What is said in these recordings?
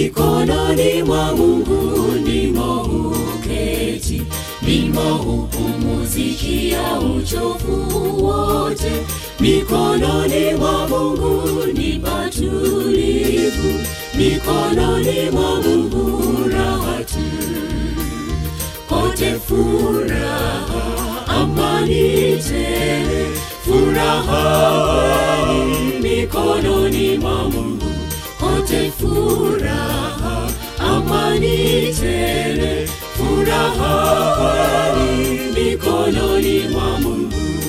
mikononi mwa Mungu ndimo huketi, ndimo hupumuzikia uchovu wote. Mikononi mwa Mungu ni patulivu, mikononi mwa Mungu raha tu, pote furaha, amani tele, furaha kweli mikononi mwa Mungu, pote furaha, amani tele, furaha kweli mikononi mwa Mungu.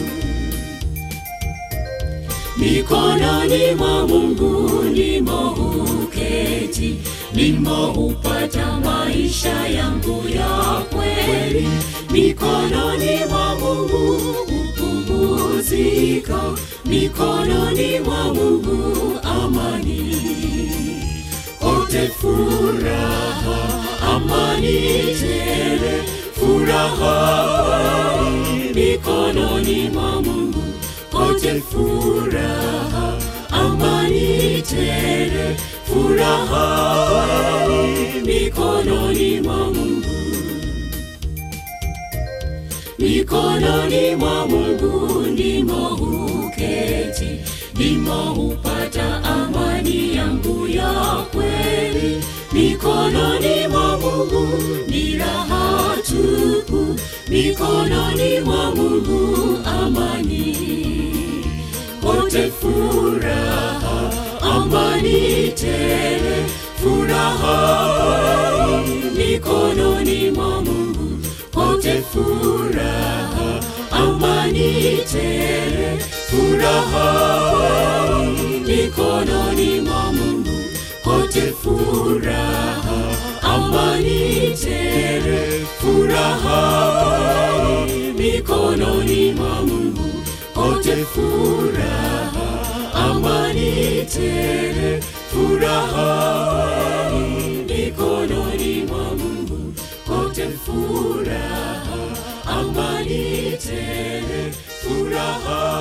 Mikononi mwa Mungu ndimo huketi, ndimo hupata maisha yangu ya kweli. Mikononi mwa Mungu hupumuzika, mikononi mwa Mungu amani, kote furaha, amani tele, furaha kweli mikononi mwa Mungu kote furaha, amani tele, furaha kweli mikononi mwa Mungu. Mikononi mwa Mungu ndimo huketi, ndimo hupata amani yangu ya kweli. Mikononi mwa Mungu ni raha tupu, mikononi mwa Mungu amani pote furaha, amani tele, furaha kweli mikononi mwa Mungu, pote furaha, amani tele, furaha kweli mikononi mwa Mungu, pote furaha, amani tele, furaha kweli mikononi mwa Mungu pote furaha, amani tele, furaha kweli mikononi mwa Mungu, pote furaha, amani tele, furaha